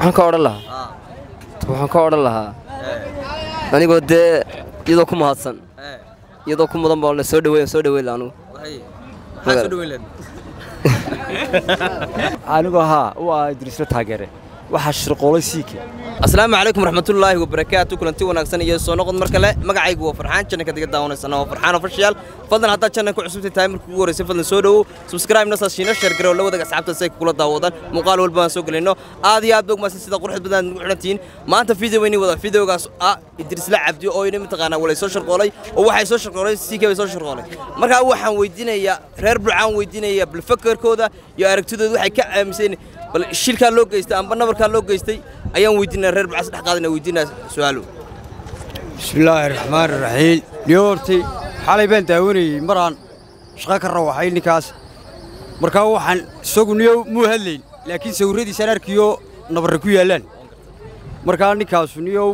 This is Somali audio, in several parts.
waxaan ka odhan lahaa waxaan ka odhan lahaa anigoo dee iyadoo ku mahadsan iyadoo ku mudan baa la soo dhaweyn soo dhaweyn la anugu anigoo haa u ah idriisla taageere waxaa shirqoolay siike asalaamu calaykum raxmatullaahi wabarakaatu kulanti wanaagsan iyo soo noqod mar kale magacaygu waa farxaan jannaka diga daawanaysana waa farxaan ofishiyaal fadlan haddaad jannan ku cusubtay tahay markii ugu horreysay fadlan soo dhowow subscribe na saashiina sheer garow la wadaga asxaabta si ay kula daawadaan muuqaal walba aan soo gelinno aad iyo aad ba ogmaadsan sida quruxda badan aad nagu xidhantihiin maanta video weyni wada videogaas ah idrisla cabdi oo ina mataqaanaa walay soo sharqoolay oo waxay soo sharqoolay siike bay soo sharqoolay markaa waxaan weydiinayaa reer bulcaan weydiinaya bal fakarkooda iyo aragtidooda waxay ka aaminsan bal shilkaa loo geystay amba nabarkaa loo geystay ayaan weydiinaya reer bulcaan saddex qaadina weydiinaya su-aalo bismillaahi raxmaani raxiim niyo hortay xalay baan daawanayey maraan shaqo ka rawaxay ninkaas markaa waxaan isagu niyo muu hadlayn laakiin sawirradiisaan arkiyo nabarra ku yaallaan markaa ninkaasu niyow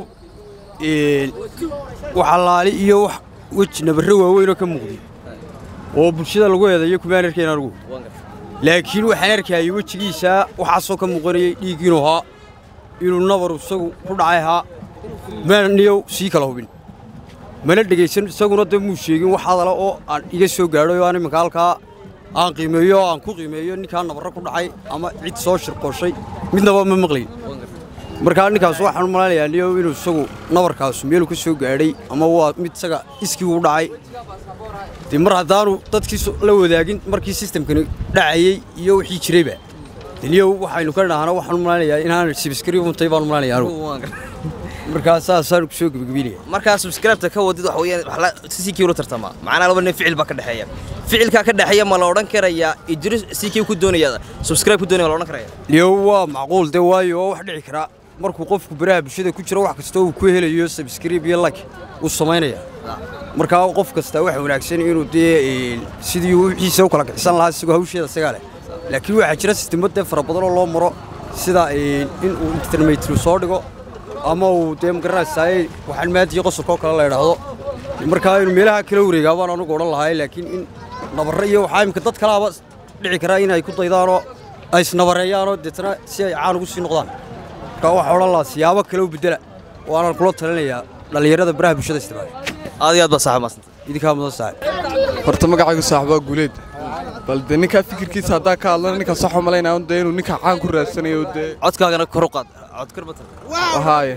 waxalaali iyo wax weji nabarro waaweynoo ka muuqday oo bulshada lagu eedayo kumaan arkayn anugu laakiin waxaan arkayay wejigiisa waxaasoo ka muuqanayay dhiig inuu haa inuu nabaru isagu ku dhacay haa maan niyow sii kala hubin mana dhegaysan isaguna dee muu sheegin wax hadala oo aan iga soo gaadhay oo aan iminka halkaa aan qiimeeyo oo aan ku qiimeeyo ninkaa nabarro ku dhacay ama cid soo shirqooshay midnaba ma maqlayn markaa ninkaas waxaan u malaynayaa niyow inuu isagu nabarkaasu meeluu ka soo gaadhay ama waa mid isaga iskii u dhacay dee mar haddaanu dadkii la wadaagin markii sistamkani dhacayey iyo wixii jirayba deniyow waxaynu ka dhahana waxaan u malaynayaa inaan sibiskari untay baan u malaynayaa anugu markaa saasaan ku soo gebagabeynaya markaa subscribe-ta ka wadid waxa weeyaan wax la CQ la tartama macnaha laba nin ficil baa ka dhaxeeya ficilka ka dhaxeeya ma la odhan karayaa Idris CQ ku doonaya subscribe ku doonaya ma la odhan karaya niyow waa macquul dee waayo oo wax dhici kara markuu qofku baraha bulshada ku jiro wax kasta uu ku helayo subscribe iyo like uu samaynaya markaa qof kasta waxa wanaagsan inuu dee sidii wixiisa u kala kixisan lahaa isagoo hawsheeda isagaa leh laakiin waxaa jira sistemo dee fara badan oo loo maro sida in uu intermetru soo dhigo ama uu dee magaranaysaay waxaan maadiyo qosolka oo kale la idhaahdo markaa inuu meelaha kala wareegaa baan anugu odhan lahay laakiin in nabarre iyo waxaa imika dad kalaaba dhici karaa inay ku daydaanoo ay isnabareeyaanoo deetana si ay caan ugu sii noqdaan markaa waxaa odhan lahaa siyaabo kale u beddela waanaan kula talinayaa dhallinyarada baraha bulshada isticmaala aad iyo aad baa saaxiib maasanta idinkaa mudan saaxiib horta magacaygu saaxiibaa guuleed bal dee ninkaa fikirkiisa haddaa ka hadlana ninkaa sax u malaynaya dee inuu ninkaa caan ku raadsanayo dee codkaagana kor u qaad cod kor batan haaye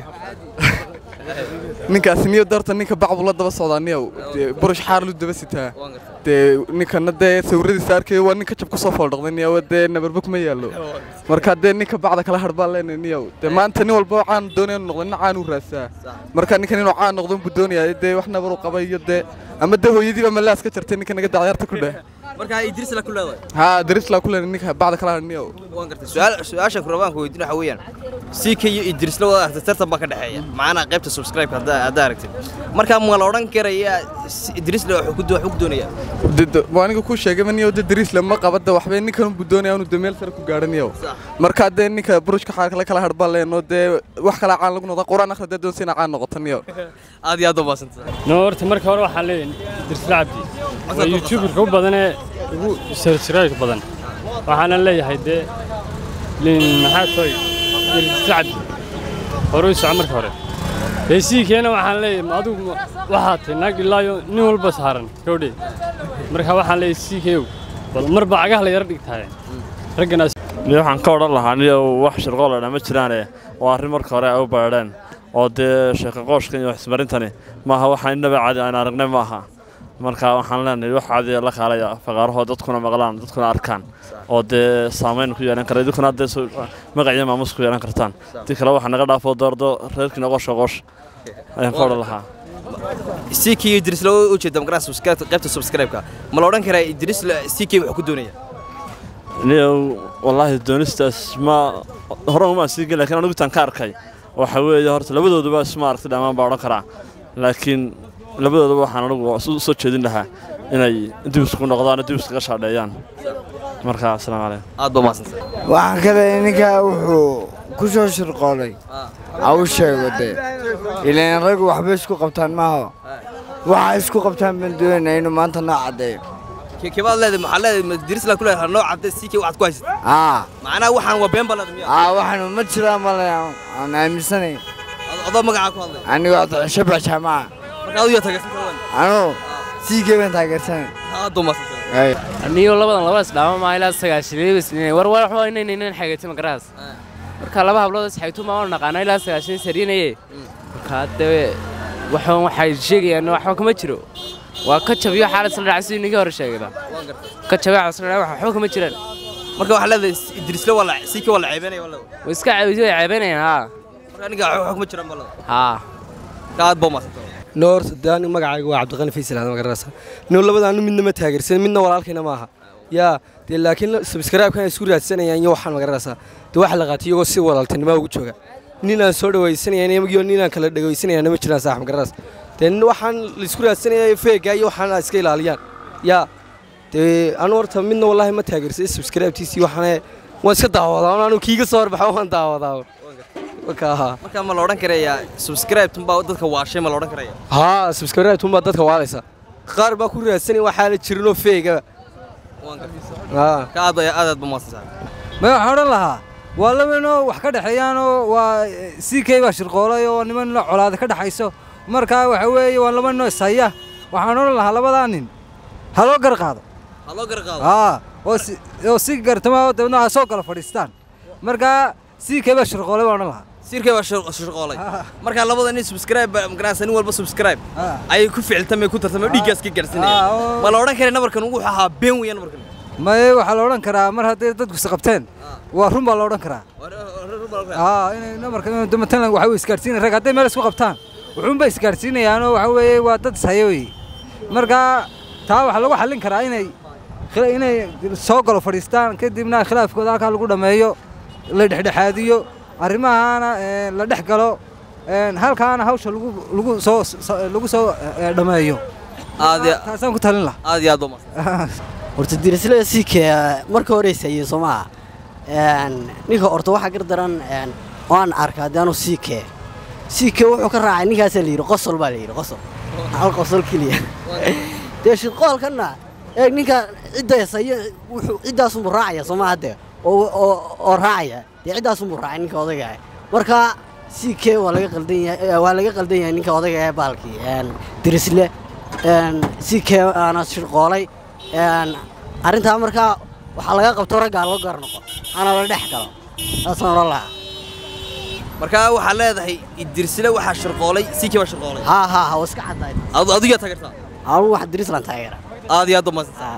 ninkaas niyo darta ninka bacbu la daba socdaa niyow dee burush xaar lu daba sitaa dee ninkana dee sawiradiisa arkayo waa ninka jab ku soo fooldhaqday niyow dee nabarba kuma yaallo marka dee ninka bacda kala hadh baan leenahay niyow dee maanta nin walba caan doonaya inuu noqdo nin caan u raadsaa marka ninkan inuu caan noqdo buu doonaya dee wax nabar u qabay iyo dee ama dee hooyadiiba malaas ka jartay ninka naga dacyarta ku dheh markaa Idris la ku leedahay haa darisla ku leenahay ninka bacda kala hadh niyow waan gartay su'aal su'aasha ku rabaan ku weydiin waxa weeyaan CK iyo Idris la wada aragtay tartan baa ka dhaxeeya macnaha qaybta subscribe hadda hadda aragtay markaa ma la odhan karayaa Idris la wuxuu ku wuxuu doonaya waa aniga kuu sheegay ma niyow dee darisla ma qabada waxbay ninkan buu doonaya inuu dee meel sare ku gaadho niyow markaa dee ninka burushka xaar kale kala hadh baan leenoo dee wax kala caan lagu noqda quraan akhri dee doonsa inaa caan noqoto niyow aad iyo aad u baasantay no horta marka hore waxaan leeyahay dirsla cabdi waa youtuberka u badanee ugu sarjirayka badan waxaana leeyahay dee lin maxaa toy dirsla cabdi hore u soco marka hore dee siikeena waxaan leeyahay adigu waxaa tahay naag ilaayo nin walba saaran gabdhe marka waxaan leeyahay siikeew bal marba cagaha la yara dhigtahay ragganaas ni waxaan ka odhan lahaa niyo wax shirqool dha ma jiraane waa arrin marka hore ay u baadheen oo dee sheeka qooshkan iyo waxismarintani maaha waxaan innaba caadi aan aragnay maaha marka waxaan leenahay wax caadi la kaalaya faqaarahoo dadkuna maqlaan dadkuna arkaan oo dee saamayn ku yeelan kara idinkuna haddee magaciyo maamus ku yeelan kartaan tii kale waxaa naga dhaafoo doordo reerkiina qoosha qoosh ayaan ka odhan lahaa CK iyo Idris la u jeeda magaran subscribe qaybta subscribe-ka ma la odhan karaa Idris CK wuxuu ku doonaya niyo wallaahi doonistaas ma hore uma sii gelin laakiin anigu tan ka arkay waxa weeye horta labadooduba isma aragti dhammaan baa odhan karaa laakiin labadooduba waxaan anigu u soo jeedin lahaa inay dib isku noqdaan dib iskaga shaadheeyaan marka asalaamu calaykum aad baa maasantay waxaan kale ninkaa wuxuu ku soo shirqoolay ha u sheego dee ilaan raggu waxbay isku qabtaan maaha waxa isku qabtaan baan doonayna inuu maanta noo caddeeyo kebaad leedahay maxaa leedahay ma dirisla ku leedahay nooc cadde sii kee waxaad ku haysatay aa macnaha waxaan waa been baa leedahay miya aa waxaanu ma jiraan male aan aaminsanayn odoo magacaa ku hadlay anigu waa shabax jaamaca marka adigu yaa taageersan anu sii keebaan taageersanay aad baa maadsan aniyo labadan labadaas dhaama maa ilaa sagaashan war war waxba inay inay xageetay magaraas marka laba hablood isxaytu ma naqaana ilaa sagaashan sarinaye marka hadda waxaan waxay sheegayaan waxba kama jiro waa ka jabiyo xaalad isla dhacay sidii ninkii hore sheegayba ka jabiyo xaalad isla dhacay waxba kama jiraan marka waxaa leedahay idrisle waa la sii kee waa la ceebeynaya waa leedahay way iska caawiyay way ceebanayaan haa marka aniga waxba kuma jiraan baa leedahay haa marka aad baa maadsan noor daan magacayga waa cabdiqani faysal aad magaranaysa noo labadaanu midna ma taageersan midna walaalkayna maaha yaa dee laakiin subscribe-kan ay isku raadsanayaan iyo waxaan magaranaysaa dee waxa la qaatay iyagoo si walaaltinimo ugu jooga ninaan soo dhawaysanayaan iyo ninaan kala dhagaysanayaan ma jiraan saax magaranaysa dee waxaan la isku raadsanaya feega iyo waxaan iska ilaaliyaan yaa dee anu horta midna wallaahi ma taageersan subscribe-tiisii waxaan waan iska daawadaa anu kiiga soo horbaxa waan daawadaa marka haa marka ma la odhan karayaa subscribe tunbaa dadka waashay ma la odhan karaya haa subscribe tunbaa dadka waalaysa qaar baa ku raadsanaya waxaa la jirinoo feega haa ka aad aad aad baa maadsan ma waxaan odhan lahaa waa labanoo wax ka dhexeeyaanoo waa c k baa shirqoolay oo niman la colaada ka dhexayso markaa waxa weeye waa laba noo ishaya waxaan odhan lahaa labadaa nin ha loo gar qaado ha loo gar qaado aa oo si oo si gartama oo dabeedna ha soo kala fadhiistaan markaa c k baa shirqoolay baan odhan lahaa sirkay baa shirqoolay marka labada nin subscribe magaranaysa nin walba subscribe ayay ku ficiltamay ku tartamay oo dhiiggaas ka gaarsinayaan ma la odhan karay nabarkan wuxuu ahaa been weeyaan nabarkan maye waxaa la odhan karaa mar hadday dadku isqabteen waa run baa la odhan karaa aa inay namarka matalan waxa wey isgaadhsiinaya rag hadday meel isku qabtaan wuxuunbay isgaadhsiinayaanoo waxa weeye waa dad ishayo wey markaa taa waxaa lagu xallin karaa inay inay soo galo fadhiistaan kadibna khilaafkooda halkaa lagu dhammeeyo la dhexdhexaadiyo arrimahaana la dhex galo halkaana hawsha lagu lagu soo lagu soo dhammeeyo aad taasaan ku talin laha aad iyo aad baa maadsan horta dirisle siike marka horeysaye soo maaha ninka horta waxaa gar daran waan arkaa de anu siike siike wuxuu ka raacay ninkaasaa la yidhi qosol baa la yidhi qosol hal qosol keliya dee shirqoolkanna eeg ninka cidda hesayo wuxuu ciddaasunbuu raacaya soo maaha dee oo oo raacaya dee ciddaasunbuu raacay ninka odayga ah marka siike waa laga qaldan yahay waa laga qaldan yahay ninka odayga ee baalkii dirisle siike aana shirqoolay arrintaa markaa waxaa laga qabto raggaa loo gaar noqo ana la dhex galo saasaan odhan lahaa marka waxaa leedahay idrisle waxaa shirqoolay sii baa shirqoolay haa haa haa waa iska caddaay adigu yaa taageertaa anugu wax dirislan taageera aad iyo aad baa maadsan